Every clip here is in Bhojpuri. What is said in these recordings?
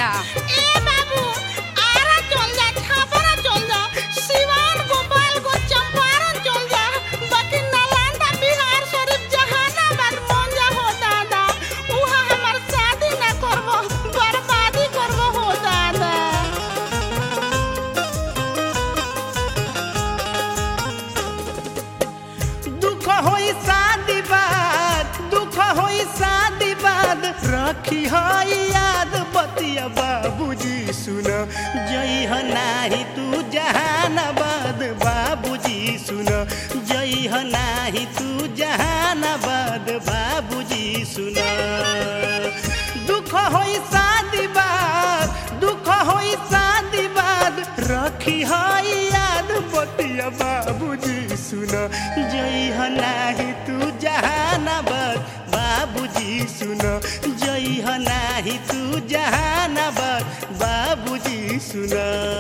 बेटिया ए बाबू आरा चल जा छापरा चल जा सिवान गोपालगंज चंपारण चल जा बाकी नालंदा बिहार शरीफ जहानाबाद मंजा हो दादा उहाँ हमार शादी ना करबो बर्बादी करबो हो दादा दुख होई शादी बाद दुख होई शादी बाद रखी है याद बतिया बाबूजी सुन जई ह नाही तू जहानाबाद बाबूजी सुन जई ह नाही तू जहानाबाद बाबूजी सुन दुख होई शादी बाद दुख होई शादी बाद रखी है याद बतिया बाबूजी सुन जई ह नाही तू जहानाबाद बाबूजी सुन जई ह नाही तू जहानाबाद बाबूजी सुन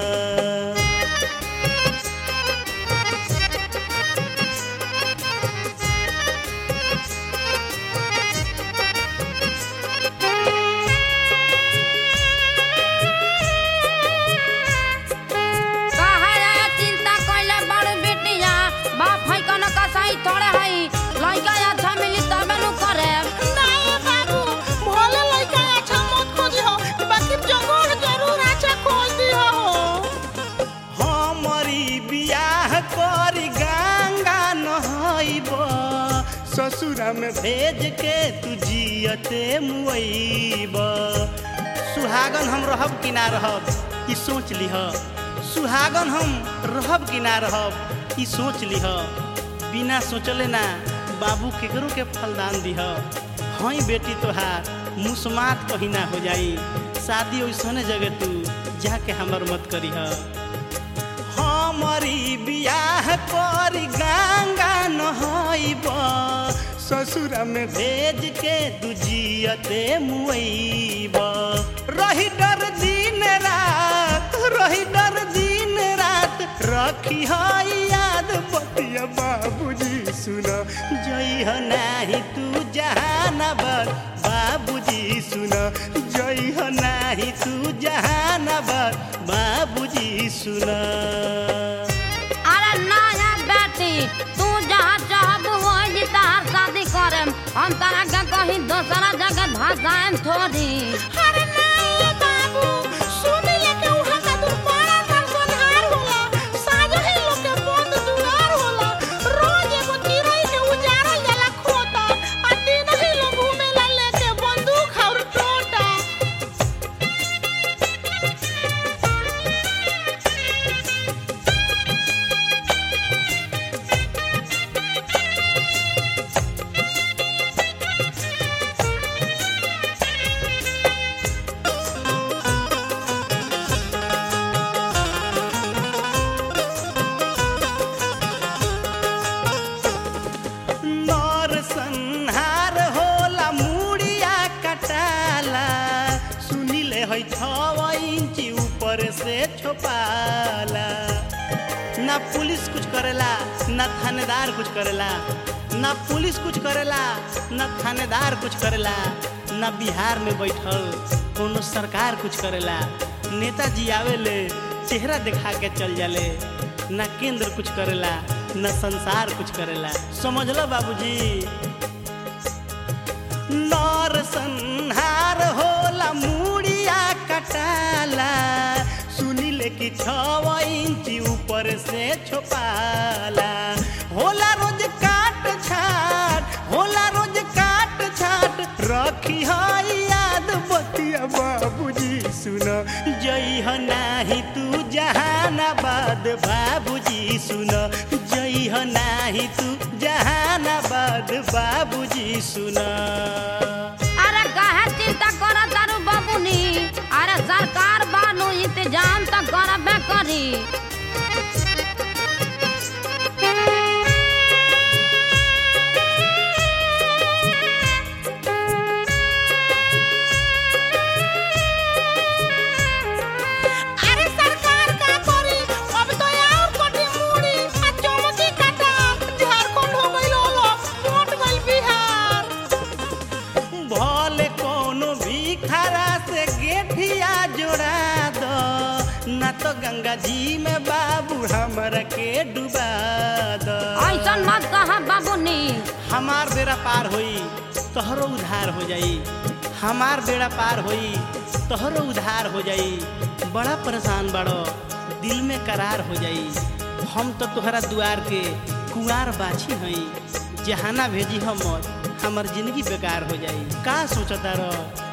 कहा चिंता कैले बड़ बेटिया बाप है कन कसाई थोड़े है लइका अच्छा मिली तबे नु करे नहीं बाबू भोले लइका अच्छा मत खोजी हो बाकी जगह जरूर अच्छा खोज दी हो हमरी बियाह करी गंगा नहैब ससुरा में भेज के तू जियते मुइब सुहागन हम रहब कि ना रहब ई सोच लिह सुहागन हम रहब कि ना रहब ई सोच लिह बिना सोचले ना बाबू केकरो के फलदान दिह हई बेटी तोहार मुसमात कहीं ना हो जाई शादी ओइसने जगह तू जाके हमर मत करीह हमारी बियाह करी गंगा नहैब ससुरा में भेज के दुजियते मुइब रही डर दिन रात रही डर दिन रात रखी है याद बतिया बाबूजी सुन जई ह नाही तू जहानाबाद बाबूजी सुन जई ह नाही तू जहानाबाद बाबूजी सुन अरे ना या बेटी तू जहाँ चाहब वही तहार शादी करम हम तारा के कहीं दूसरा जगह धसाएम थोड़ी अरे नहीं बाबू सुनी लेके उहाँ का दूर बड़ा नरसंहार होला साजो ही लोग के बंद दुआर होला रोज एगो चिरई के उजारल जाला खोता आ दिन ही लोग घूमेला लेके बंदूक और टोटा नर संहार होला मुड़िया कटाला सुनिले है छव इंची ऊपर से छोपाला ना पुलिस कुछ करेला ना थानेदार कुछ करेला ना पुलिस कुछ करेला ना थानेदार कुछ करेला ना बिहार में बैठल कोनो सरकार कुछ करेला नेताजी आवेले चेहरा दिखा के चल जाले ना केंद्र कुछ करेला ना संसार कुछ करेला समझ लो बाबूजी नर संहार होला मुड़िया कटाला सुनिले कि छव इंची ऊपर से छोपाला होला रोज काट छाट होला रोज काट छाट रखी है याद बतिया बाबूजी सुन जई ह नाही तू जहानाबाद बाबूजी सुन जई ह नाही तू जहानाबाद बाबूजी सुन अरे काहे चिंता कर तारू बाबूनी अरे सरकार बानू इंतजाम तो करबे करी अरे सरकार का करी अब तो और कोटी मुड़ी आ चमकी काटा झारखंड हो गइल होलो मोट गइल बिहार भले कोनो भी खरा से गेठिया हमरा के डुबा द ऐसन मत कहा बाबूनी हमार बेड़ा पार होई तोहरो उधार हो जाई हमार बेड़ा पार होई तोहरो उधार हो जाई बड़ा परेशान बड़ो दिल में करार हो जाई हम तो तोहरा दुआर के कुआर बाछी हई जहाना भेजी हम हमर जिंदगी बेकार हो जाई का सोचता रह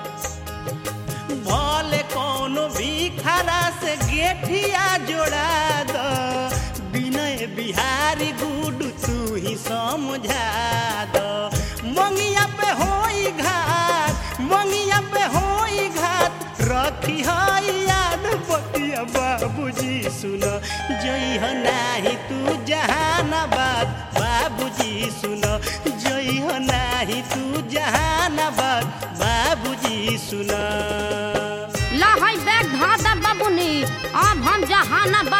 भले कोनो भी खरा से गेठिया जोड़ा द विनय बिहारी गुडू तू ही समझा द मंगिया पे होई घाट मंगिया पे होई घाट रखी हई याद बतिया बाबूजी सुन जई हो नाही तू जहानाबाद बाबूजी सुन जई हो नाही तू जहानाबाद बाबूजी सुन लहई बैग धा दा बाबूनी अब हम जहानाबाद